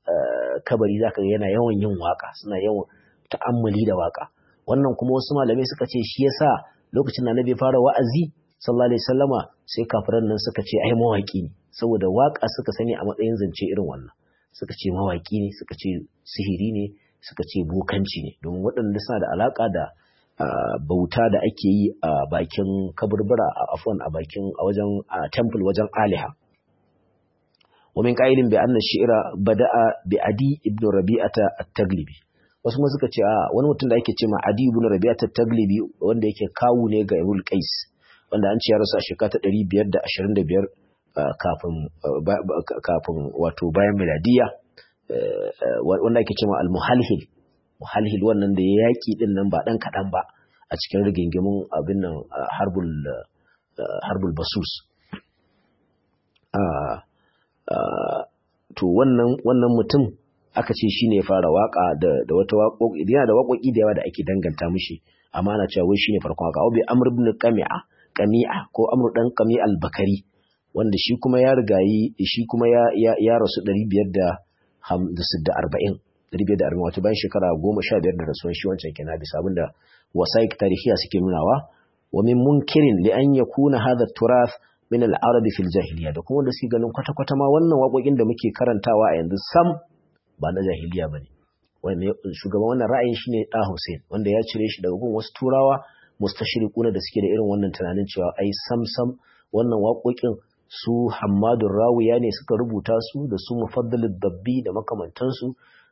kabari zaka ga yana yawan yin waka suna yawan ta'ammuli da waka wannan kuma wasu malamai suka ce shi yasa lokacin da Annabi fara wa'azi sallallahu alaihi wasallama sai kafiran nan suka ce ai mawaki ne saboda waka suka sani a matsayin zance irin wannan suka ce mawaki ne suka ce sihiri ne suka ce bokanci ne domin waɗanda suna da alaka da Uh, bauta da ake yi a uh, bakin kaburbura a uh, afwan a bakin a wajen temple wajen aliha wa min qailin bi anna shi'ra bada'a bi adi ibn rabi'ata at-taglibi wasu ma suka ce a wani mutum da ake ce ma adi ibn rabi'ata at-taglibi wanda yake kawu ne ga ibn qais wanda an ce ya rasu a shekara ta 525 kafin kafin wato bayan miladiya wanda ake ce ma al-muhalhil muhalhil wannan da ya yaƙi ɗin nan ba ɗan kaɗan ba a cikin rigingimin abin nan harbul basus to wannan wannan mutum aka ce shi ne fara waƙa da wata waƙoƙi yana da waƙoƙi da yawa da ake danganta mishi amma ana cewa wai shine farkon waƙa Abi Amr ibn Qami'a Qami'a ko Amr dan Qami al-Bakari wanda shi kuma ya rigayi shi kuma ya ya rasu 540 540 wato bayan shekara goma sha biyar da rasuwan shi wancan kenan bisa abinda wasaik tarihiya suke nunawa wa min munkirin li an yakuna hadha turath min al-arab fil jahiliya da kuma da suke ganin kwata kwata ma wannan waƙoƙin da muke karantawa a yanzu sam ba na jahiliya bane wanda shugaban wannan ra'ayin shine Da Hussein wanda ya cire shi daga gun wasu turawa mustashriquna da suke da irin wannan tunanin cewa ai sam sam wannan waƙoƙin su Hammadun Rawiya ne suka rubuta su da su Mufaddalud Dabbi da makamantansu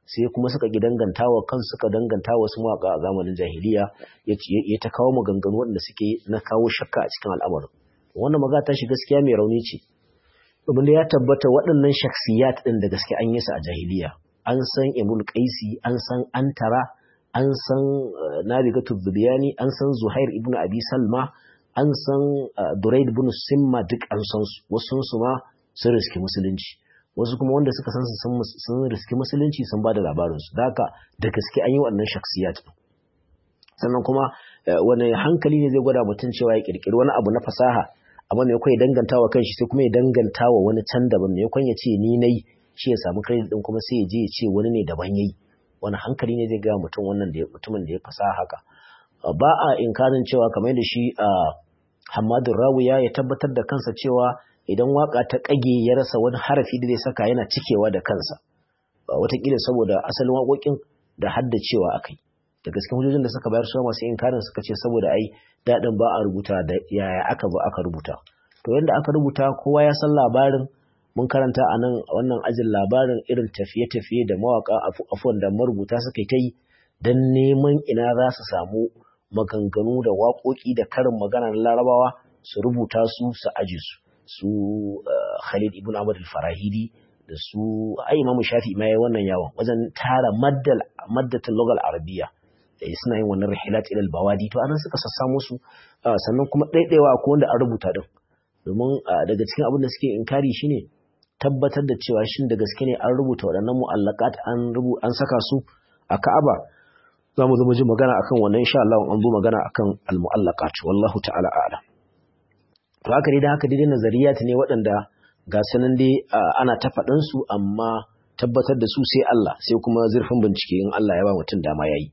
sai kuma suka ki dangantawa kansu suka danganta wasu mawaka a zamanin jahiliya ya ta kawo maganganu waɗanda suke na kawo shakka a cikin al'amarin wannan magana ta shi gaskiya mai rauni ce domin da ya tabbata waɗannan shaksiyat ɗin da gaske an yi su a jahiliya an san imul qaisi an san antara an san nabigatu zubiyani an san zuhair ibnu abi salma an san duraid ibn simma duk an san su wasu su ma sun riski musulunci wasu kuma wanda suka san su sun riski musulunci sun ba da labarin su da haka da gaske an yi waɗannan shaksiyat sannan kuma wani hankali ne zai gwada mutum cewa ya kirkiri wani abu na fasaha amma ne ya danganta wa kanshi sai kuma ya danganta wa wani can daban ne ya ce ni nayi shi ya samu credit din kuma sai ya je ya ce wani ne daban yayi wani hankali ne zai ga mutum wannan da mutumin da ya fasaha haka ba a inkarin cewa kamar da shi a Hamadu Rawiya ya tabbatar da kansa cewa idan waka ta kage ya rasa wani harafi da zai saka yana cikewa da kansa wataƙila saboda asalin waƙoƙin da haddacewa akai da gaske hujjojin da suka bayar su masu inkarin suka ce saboda ai daɗin ba a rubuta da yaya aka zo aka rubuta to yanda aka rubuta kowa ya san labarin mun karanta a nan wannan ajin labarin irin tafiye-tafiye da mawaka afuwan da marubuta suka yi ta yi don neman ina za su samu maganganu da waƙoƙi da karin magana na larabawa su rubuta su su aji su su khalid ibn ahmad al-farahidi da su ai imamu shafi ma yayi wannan yawon wajen tara maddal maddatul lugal arabiyya suna yin wannan rihilat ila bawadi to anan suka sassamo su sannan kuma ɗaiɗaiwa akwai wanda an rubuta din domin daga cikin abin da suke inkari shine tabbatar da cewa shin da gaske ne an rubuta waɗannan mu'allaqat an rubu an saka su a Ka'aba za mu zo mu ji magana akan wannan insha Allah an zo magana akan al-mu'allaqat wallahu ta'ala a'lam to haka dai da haka dai nazariyat ne waɗanda ga sanan dai ana ta faɗan su amma tabbatar da su sai Allah sai kuma zurfin bincike in Allah ya ba mutum dama yayi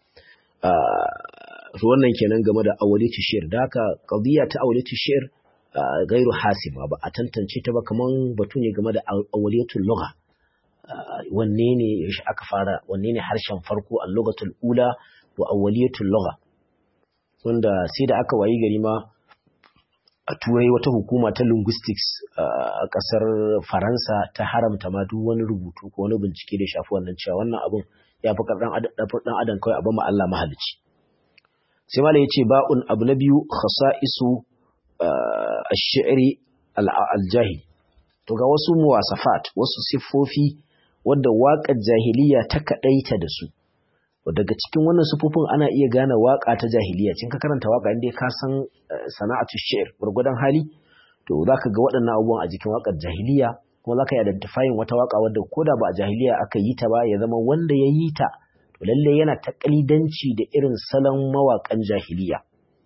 wannan kenan game da awaliti shi'r da haka qadiya ta awaliti shi'r gairu hasima ba a tantance ta ba kaman batu ne game da awaliyatul lugha wanne ne yaushe aka fara wanne ne harshen farko a lugatul ula wa awaliyatul lugha wanda sai da aka wayi gari ma a turai wata hukuma ta linguistics a kasar faransa ta haramta ma duk wani rubutu ko wani bincike da shafi wannan cewa wannan abun ya fi ɗan adam kawai abin Allah mahalicci sai mala ya ce ba'un abu na biyu khasa'isu ash-shi'ri al-jahili to ga wasu muwasafat wasu siffofi wadda waƙar jahiliya ta kaɗaita da su daga cikin wannan siffofin ana iya gane waƙa ta jahiliya cin ka karanta waƙa inda ka san sana'atu shi'r gurgudan hali to zaka ga waɗannan abubuwan a jikin waƙar jahiliya kuma zaka yi identifying wata waƙa wadda koda ba a jahiliya aka yi ta ba ya zama wanda ya yi ta to lalle yana ta kalidanci da irin salon mawaƙan jahiliya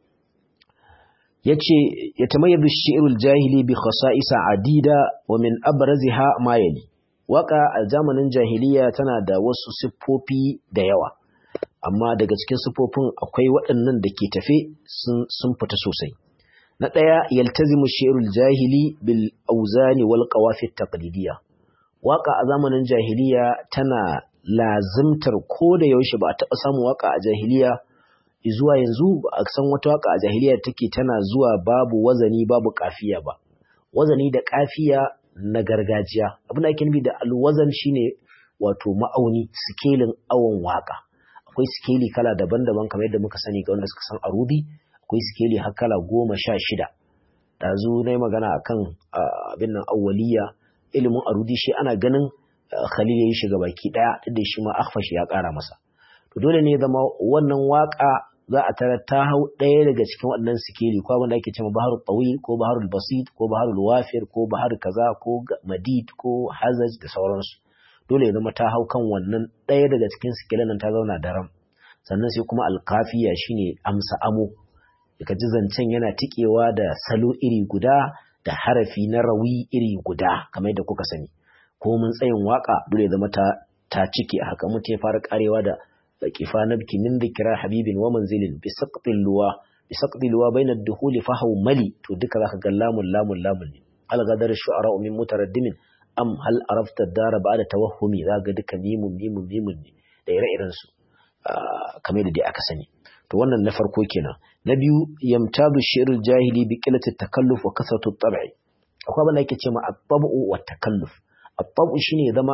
yace yatamayyazu ash-shi'rul jahili bi khasa'isa adida wa min abraziha ma yali waka a zamanin jahiliya tana da wasu siffofi da yawa amma daga cikin siffofin akwai waɗannan da ke tafe sun fita sosai na ɗaya yaltazimu shi'rul jahili bil auzani wal qawafi taqlidiyya waka a zamanin jahiliya tana lazimtar ko da yaushe ba a taɓa samun waka a jahiliya zuwa yanzu ba a san wata waka a jahiliya take tana zuwa babu wazani babu kafiya ba wazani da kafiya na gargajiya abin da ake nufi da alwazan shine wato ma'auni sikelin awon waka akwai sikeli kala daban-daban kamar yadda muka sani ga wanda suka san arubi akwai sikeli har kala goma sha shida ɗazu na yi magana akan abin nan awwaliya ilimin arudi shi ana ganin khalil ya yi shiga baki ɗaya duk da shi ma akhfash ya ƙara masa to dole ne zama wannan waka za a tara ta hau ɗaya daga cikin waɗannan sikeli ko abin da ake cewa baharul tawil ko baharul basit ko baharul wafir ko bahar kaza ko madid ko hazaj da sauransu dole ya zama ta hau kan wannan ɗaya daga cikin sikelin nan ta zauna daram sannan sai kuma alkafiya shine amsa amo ka ji zancen yana tikewa da salo iri guda da harafi na rawi iri guda kamar yadda kuka sani ko mun tsayin waka dole ya zama ta ta cike haka mutum ya fara karewa da kifa nabki min dhikra habibin wa manzilin bi saqtil luwa bi saqtil luwa bayna ad-dukhul fa mali to duka zaka ga lamun lamun lamun ne al gadar shu'ara min mutaraddimin am hal arafta dara ba'da tawahhumi zaka duka mimun mimun mimun ne da ire-iren su kamar da dai aka sani to wannan na farko kenan na biyu yamtadu shi'rul jahili bi qillati takalluf wa kasratu tab'i akwai abin da yake cewa at-tab'u wa takalluf at-tab'u shine zama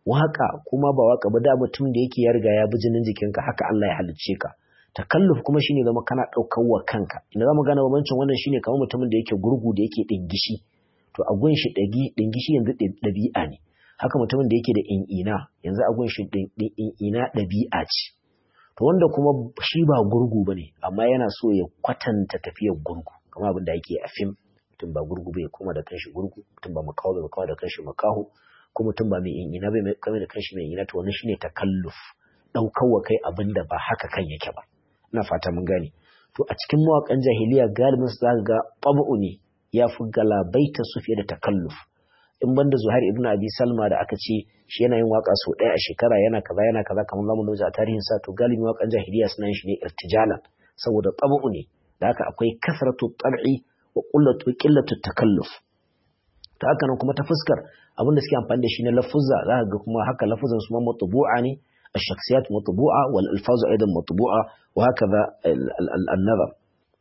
waka kuma ba waka ba da mutum da yake ya riga ya bi jinin jikinka haka Allah ya halicce ka takalluf kuma shine zama kana daukar wa kanka ina zamu gane bambancin wannan shine kamar mutumin da yake gurgu da yake dingishi to a gun shi dagi dingishi yanzu dabi'a ne haka mutumin da yake da in'ina yanzu a gun shi in'ina dabi'a ce to wanda kuma shi ba gurgu bane amma yana so ya kwatanta tafiyar gurgu kamar abin da yake a fim mutum ba gurgu bai kuma da kanshi gurgu mutum ba makaho bai makaho da kanshi makaho ko mutum ba mai in'ina bai kame da kanshi mai in'ina to wannan shine takalluf daukar wa kai abin da ba haka kan yake ba ina fata mun gane to a cikin mawakan jahiliya galibin su zaka ga tabu ne ya fi galabaita su fiye da takalluf in banda Zuhair ibn Abi Salma da aka ce shi yana yin waka sau ɗaya a shekara yana kaza yana kaza kamar zamu nuna a tarihin sa to galibin wakan jahiliya suna yin shi ne irtijalan saboda tabu ne da haka akwai kasratu tab'i wa qillatu qillatu takalluf ta haka nan kuma ta fuskar abin da suke amfani da shi na lafuzza za ka ga kuma haka lafuzan su ma matbu'a ne الشخصيات مطبوعة والألفاظ أيضا مطبوعة وهكذا النظر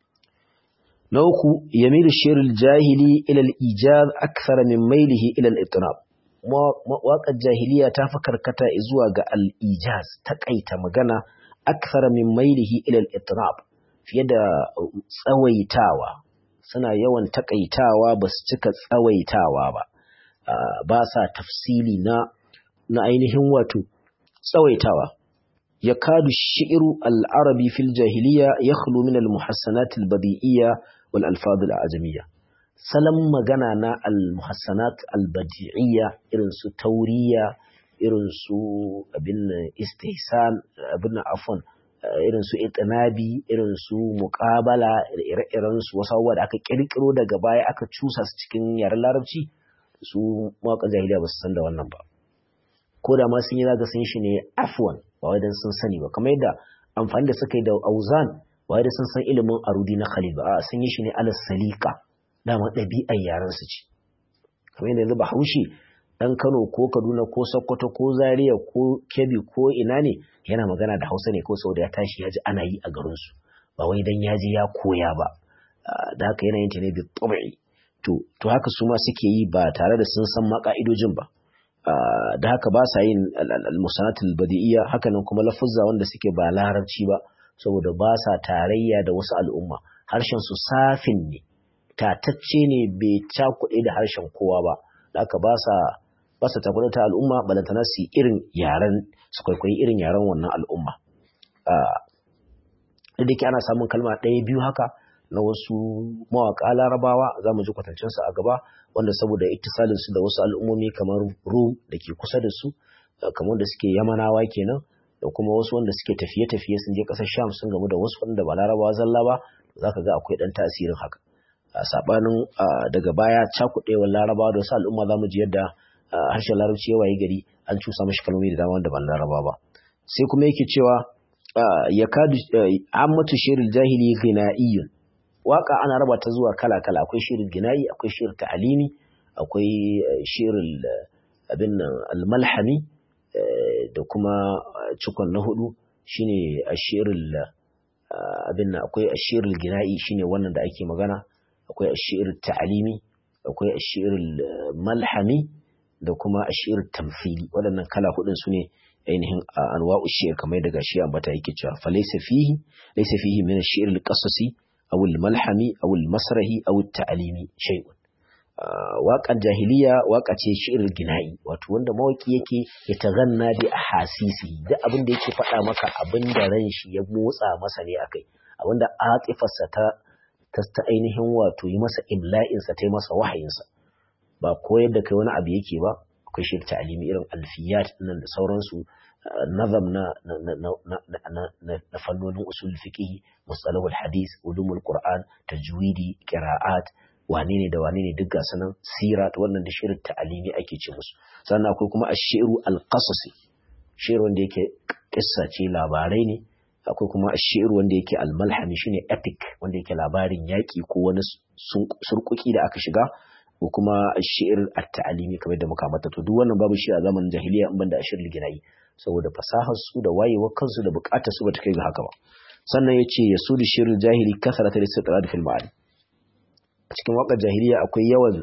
نوكو يميل الشعر الجاهلي إلى الإيجاز أكثر من ميله إلى الإطناب واقع الجاهلية تفكر كتا إزواج الإيجاز تكأيت مغانا أكثر من ميله إلى الإطناب في يد سويتاوا سنة يوان تكأيتاوا بس تكا سويتاوا با باسا تفصيلي نا na ainihin wato tsawaitawa ya kadu shi'iru al'arabi fil jahiliya ya khulu min al-muhassanat al-badi'iyya wal alfaz al-ajamiyya salam magana na al-muhassanat al-badi'iyya irin su tauriya irin su abin istihsan abin afwan irin su itinabi irin su muqabala ire-iren su wasu abubuwa da aka kirkiro daga baya aka cusa su cikin yaren larabci su mawaƙan jahiliya ba su san da wannan ba ko da ma sun yi zaga sun shi ne afwan ba wai dan sun sani ba kamar yadda amfani da suka yi da auzan ba wai da sun san ilimin arudi na khalil ba a sun yi shi ne ala salika dama ɗabi'ar yaran su ce kamar yadda yanzu ba haushi dan Kano ko Kaduna ko Sokoto ko Zaria ko Kebbi ko ina ne yana magana da Hausa ne ko saboda ya tashi ya ji ana yi a garin su ba wai dan ya ji ya koya ba da haka yana yin ta ne bi tabi'i to to haka su ma suke yi ba tare da sun san ma ka'idojin ba da haka ba sa yin al-musanatul badi'iyya hakanan kuma lafuzza wanda suke ba larabci ba saboda ba sa tarayya da wasu al'umma harshen su safin ne tatacce ne bai cakuɗe da harshen kowa ba da haka ba sa ba sa takuɗe ta al'umma balantana su irin yaren su kwaikwayi irin yaren wannan al'umma da ke ana samun kalma ɗaya biyu haka na wasu mawaƙa larabawa za mu ji kwatancinsu a gaba wanda saboda ittisalin su da wasu al'ummomi kamar rum da ke kusa da su kamar da suke yamanawa kenan da kuma wasu wanda suke tafiye-tafiye sun je ƙasar sham sun gamu da wasu wanda ba larabawa zalla ba za ka ga akwai ɗan tasirin haka a saɓanin daga baya cakuɗewar larabawa da wasu al'umma za mu ji yadda harshen larabci ya waye gari an cusa mashi kalmomi da dama da ban larabawa ba sai kuma yake cewa ya kadu ammatu shirin jahili ghina'iyyun waka ana raba ta zuwa kala-kala akwai shirin ginayi akwai shirin ta'alimi akwai shirin abin nan almalhami da kuma cikon na hudu shine ashirin abin nan akwai ashirin ginayi shine wannan da ake magana akwai ashirin ta'alimi akwai ashirin malhami da kuma ashirin tamfili waɗannan kala hudun su ne ainihin anwa'u shi'r kamar daga shi ambata yake cewa fa laysa fihi laysa fihi min ash-shi'r al-qasasi أو الملحمي أو المسرحي أو التعليمي شيء waƙar jahiliya waƙa ce shi'ir gina'i wato wanda mawaki yake ya taganna bi ahasisi duk abin da yake faɗa maka abin da ran shi ya motsa masa ne akai abin da atifarsa ta ta ainihin wato yi masa imla'in sa ta yi masa wahayin sa ba koyar da kai wani abu yake ba akwai shi'ir ta'alimi irin alfiyat nan da sauransu nazam na na fannonin usul fiqh mustalahul hadith ulumul qur'an tajwidi qira'at wane ne da wane ne duk ga sanan sirat wannan da shirin ta'alimi ake ce musu sannan akwai kuma ashiru alqasasi shirin wanda yake kissa ce labarai ne akwai kuma ashiru wanda yake almalhami shine epic wanda yake labarin yaki ko wani surkuki da aka shiga ko kuma ashir at-ta'alimi kamar da muka mata to duk wannan babu shi a zamanin jahiliya in banda ashir liginayi saboda fasahar su da wayewar kansu da bukatar su bata kai ga haka ba sannan yace yasudu shirul jahili kasarata listiqrad fil ma'ani a cikin waƙar jahiliya akwai yawan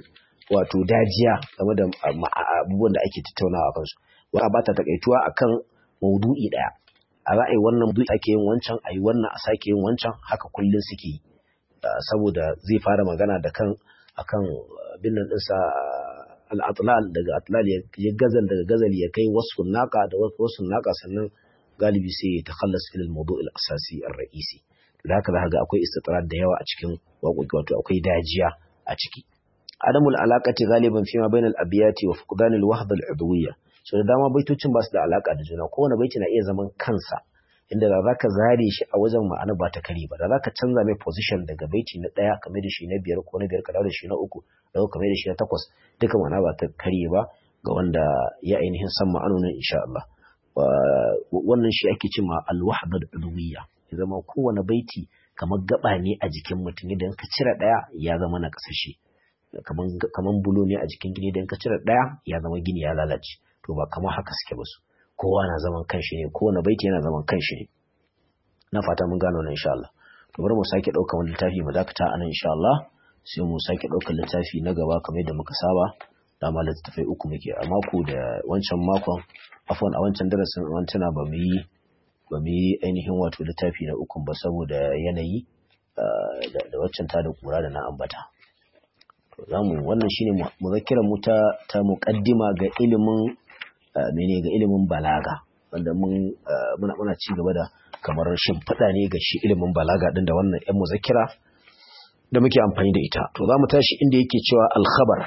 wato dajiya game da abubuwan da ake tattaunawa kansu wani ba ta takaituwa akan maudu'i daya a za a yi wannan maudu'i ake yin wancan a yi wannan a sake yin wancan haka kullum suke yi saboda zai fara magana da kan akan bin nan ɗinsa al'atlal daga atlal ya gazal daga gazal ya kai wasu naka da wasu naka sannan galibi sai ya takhallas fil mawdu' al asasi ar ra'isi da haka zaka ga akwai istitrar da yawa a cikin waƙoƙi wato akwai dajiya a ciki adamul alaqati galiban fi ma bainal abiyati wa fuqdan al wahda al udwiyya so da dama baitocin ba su da alaka da juna kowane baiti na iya zaman kansa inda da zaka zare shi a wajen ma'ana ba ta kare ba da zaka canza mai position daga baiti na ɗaya kamar da shi na biyar ko na biyar ka da shi na uku da kamar da shi na takwas duka ma'ana ba ta kare ba ga wanda ya ainihin san ma'anonin insha Allah wannan shi ake cewa al-wahda al-udwiyya ya zama kowane baiti kamar gaba ne a jikin mutum idan ka cire ɗaya ya zama na kasashe kaman bulo ne a jikin gini idan ka cire ɗaya ya zama gini ya lalace to ba kamar haka suke ba su kowa na zaman kanshi ne kowane baiti yana zaman kanshi ne na fata mun gano nan insha Allah to bari mu sake ɗaukar wani littafi mu dakata anan insha Allah sai mu sake ɗaukar littafi na gaba kamar yadda muka saba dama littattafai uku muke a mako da wancan makon afwan a wancan darasin wantana ba mu yi ba mu yi ainihin wato littafi na ukun ba saboda yanayi da waccan ta da kura da na ambata to zamu wannan shine muzakkirar mu ta ta muqaddima ga ilimin mene ga ilimin balaga wanda mun muna muna ci gaba da kamar shimfiɗa ne ga shi ilimin balaga din da wannan yan muzakkira da muke amfani da ita to zamu tashi inda yake cewa al-khabar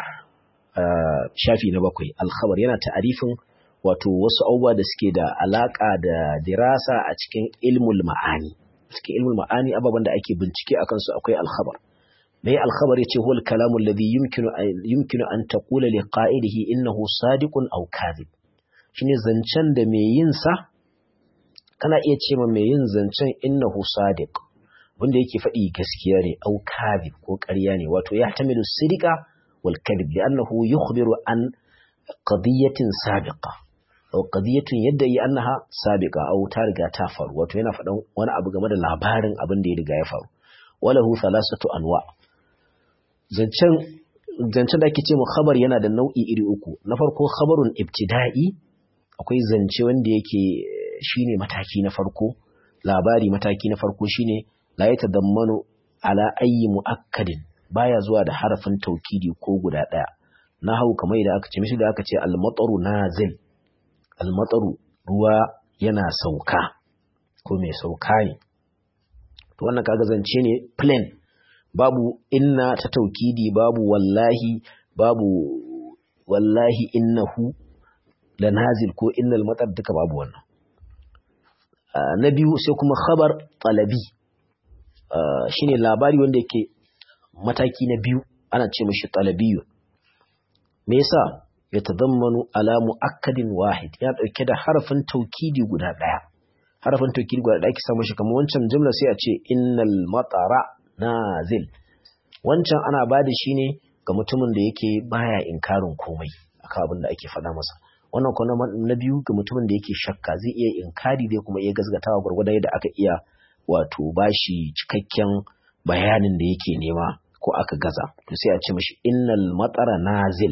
shafi na bakwai al-khabar yana ta'arifin wato wasu abubuwa da suke da alaka da dirasa a cikin ilmul ma'ani cikin ilmul ma'ani ababen da ake bincike a kansu akwai alkhabar mai alkhabar yace huwa al-kalamu alladhi yumkinu yumkinu an taqula li qa'idihi innahu sadiqun aw kadhib shine zancen da mai yin sa kana iya ce ma mai yin zancen innahu sadiq wanda yake faɗi gaskiya ne aw kadhib ko ƙarya ne wato ya tamilu sidqa wal kadhib li'annahu yukhbiru an qadiyatin sabiqa aw qadiyatun yadda yi annaha sabiqa aw ta riga ta faru wato yana faɗan wani abu game da labarin abin da ya riga ya faru walahu thalathatu anwa zancen zancen da ake ce mu khabar yana da nau'i iri uku na farko khabarun ibtida'i akwai zance wanda yake shine mataki na farko labari mataki na farko shine la yatadammanu ala ayyi muakkadin baya zuwa da harafin taukidi ko guda daya na hau kamar da aka ce mishi da aka ce al-mataru nazil almataru ruwa yana sauka ko mai sauka ne to wannan kaga zance ne plain babu inna ta taukidi babu wallahi babu wallahi innahu la nazil ko innal matar duka babu wannan na biyu sai kuma khabar talabi shine labari wanda yake mataki na biyu ana ce mashi talabiyun me yasa ya tazammanu ala mu'akkadin wahid ya dauke da harafin taukidi guda daya harafin taukidi guda daya ki samu shi kamar wancan jumla sai a ce innal matara nazil wancan ana bada shi ne ga mutumin da yake baya inkarin komai akan abin da ake faɗa masa wannan kuma na biyu ga mutumin da yake shakka zai iya inkari dai kuma iya gazgatawa gwargwadon yadda aka iya wato bashi cikakken bayanin da yake nema ko aka gaza to sai a ce mashi innal matara nazil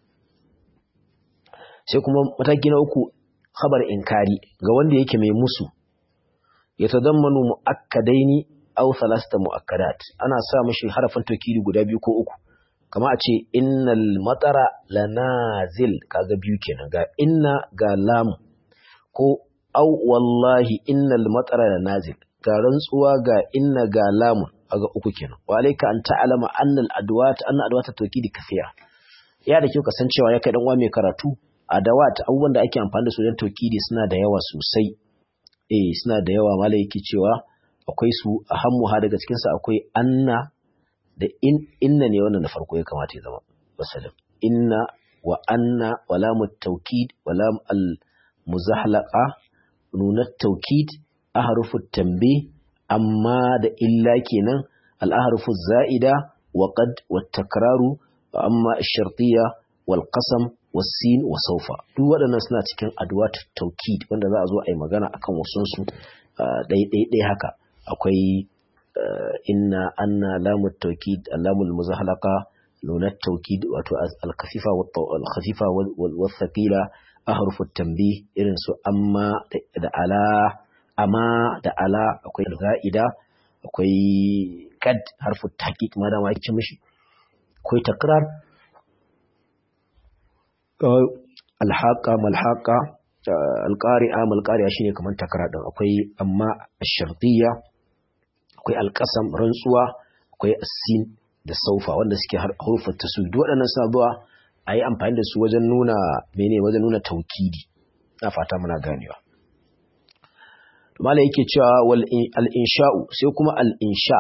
sai kuma mataki na uku khabar inkari ga wanda yake mai musu ya tadammanu muakkadaini aw thalasta muakkadat ana sa mashi harafin tawkidi guda biyu ko uku kama a ce innal matara lanazil kaga biyu kenan ga inna ga lam ko aw wallahi innal matara lanazil ga rantsuwa ga inna ga lam aga uku kenan wa alayka an ta'lama anna al adwat anna adwat tawkidi kafiya ya da kyau kasancewa ya kai dan uwa mai karatu adawat abubuwan da ake amfani da su don taukidi suna da yawa sosai eh suna da yawa malai yake cewa akwai su a hammuha daga cikin su akwai anna da in inna ne wannan da farko ya kamata ya zama wasalin inna wa anna wa lam taukid wa lam al muzahlaqa nun taukid ahrufu tanbih amma da illa kenan al ahrufu zaida wa qad wa takraru amma ash-shartiyya wal qasam wasin wa saufa duk waɗannan suna cikin adwat taukid wanda za a zo a yi magana akan wasun su ɗai haka akwai inna anna lamut taukid lamul muzahlaqa nuna taukid wato al-khafifa wal-khafifa wal-thaqila ahrufu tanbih irin su amma da ala amma da ala akwai za'ida akwai kad harfu tahqiq ma da ma yake mishi akwai takrar alhaqa malhaqa alqari'a malqari'a shine kaman takrar din akwai amma ash-shartiyya akwai alqasam rantsuwa akwai asin da saufa wanda suke harufan taswid waɗannan suna zuwa a yi amfani da su wajen nuna mene wajen nuna taukidi na fata muna ganewa mala yake cewa wal al-insha'u sai kuma al-insha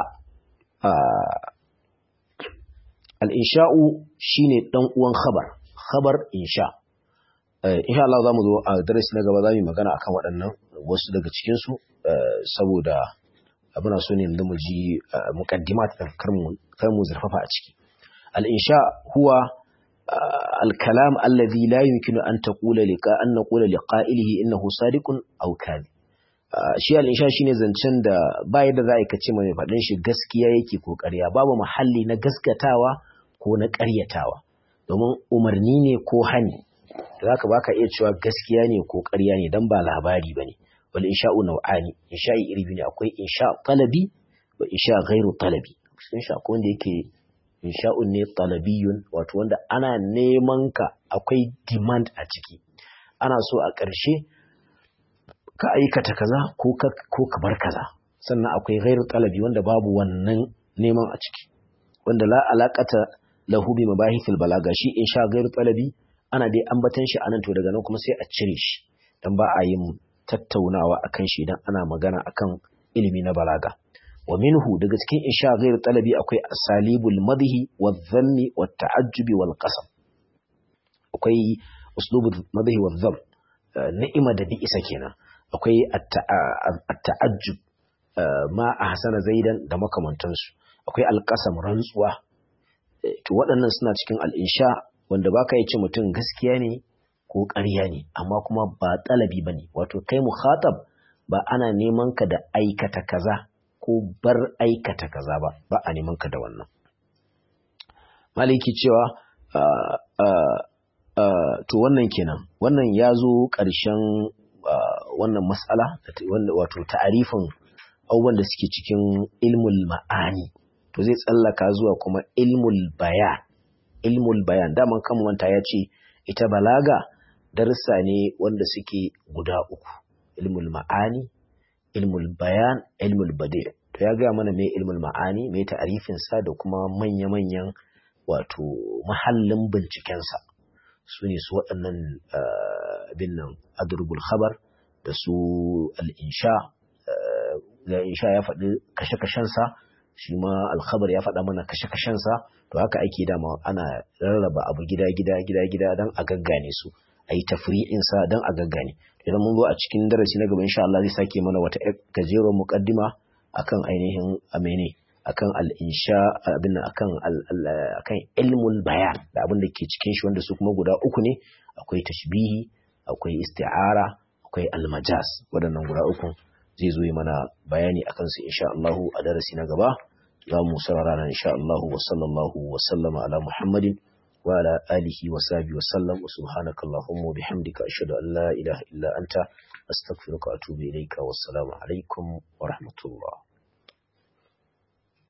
al-insha'u shine dan uwan khabar khabar insha insha Allah zamu zo a darasi na gaba zamu magana akan waɗannan wasu daga cikin su saboda muna so ne yanzu mu ji muqaddimat din kar mu kar mu zurfafa a ciki al-insha huwa al-kalam alladhi la yumkinu an taqula liqa an naqula liqa'ilihi innahu sadiqun aw kadhib shi al-insha shine zancen da ba yadda za a yi kace mai faɗin shi gaskiya yake ko ƙarya babu mahalli na gaskatawa ko na ƙaryatawa domin umarni ne ko hani zaka baka iya cewa gaskiya ne ko ƙarya ne dan ba labari bane wal insha'u nau'ani insha'i iri biyu ne akwai insha talabi wa insha ghairu talabi insha ko wanda yake insha'un ne talabiyun wato wanda ana neman ka akwai demand a ciki ana so a ƙarshe ka aikata kaza ko ka ko ka bar kaza sannan akwai ghairu talabi wanda babu wannan neman a ciki wanda la alaqata lahu bi mabahithil balaga shi insha ghairu talabi ana dai ambatan shi anan to daga nan kuma sai a cire shi dan ba a yin tattaunawa akan shi idan ana magana akan ilimi na balaga wa minhu daga cikin insha ghairu talabi akwai asalibul madhi wadh dhammi wat ta'ajjubi wal qasam akwai uslubul madhi wadh dhamm ni'ima da bi'isa kenan akwai at-ta'ajjub ma ahsana zaidan da makamantansu akwai alqasam rantsuwa to waɗannan suna cikin al-insha wanda baka yi ce mutum gaskiya ne ko ƙarya ne amma kuma ba talabi bane wato kai mukhatab ba ana neman ka da aikata kaza ko bar aikata kaza ba ba a neman ka da wannan maliki cewa to wannan kenan wannan ya zo ƙarshen wannan matsala wato ta'arifin abubuwan da suke cikin ilmul ma'ani to zai tsallaka zuwa kuma ilmul bayan ilmul bayan daman kan wanta ya ce ita balaga darussa ne wanda suke guda uku ilmul ma'ani ilmul bayan ilmul bade to ya gaya mana mai ilmul ma'ani mai ta'arifin sa da kuma manya-manyan wato mahallin bincikensa su ne su waɗannan abin nan adrubul khabar da su al'insha da insha ya faɗi kashe-kashensa shi ma alkhabar ya faɗa mana kashe-kashensa to haka ake dama ana rarraba abu gida-gida gida-gida don a gaggane su a yi tafri'insa don a gaggane idan mun zo a cikin darasi na gaba insha Allah zai sake mana wata gajeruwar muqaddima akan ainihin amene akan al-insha abin akan akan ilmul bayan da abin da ke cikin shi wanda su kuma guda uku ne akwai tashbihi akwai isti'ara akwai almajas waɗannan guda uku zai zo yi mana bayani akan su insha Allah a darasi na gaba za mu saurara nan insha Allah wa sallallahu wa sallama ala Muhammadin wa ala alihi wa sahbihi wa sallam wa subhanaka allahumma wa bihamdika ashhadu an la ilaha illa anta astaghfiruka wa atubu ilayka wassalamu alaikum wa rahmatullah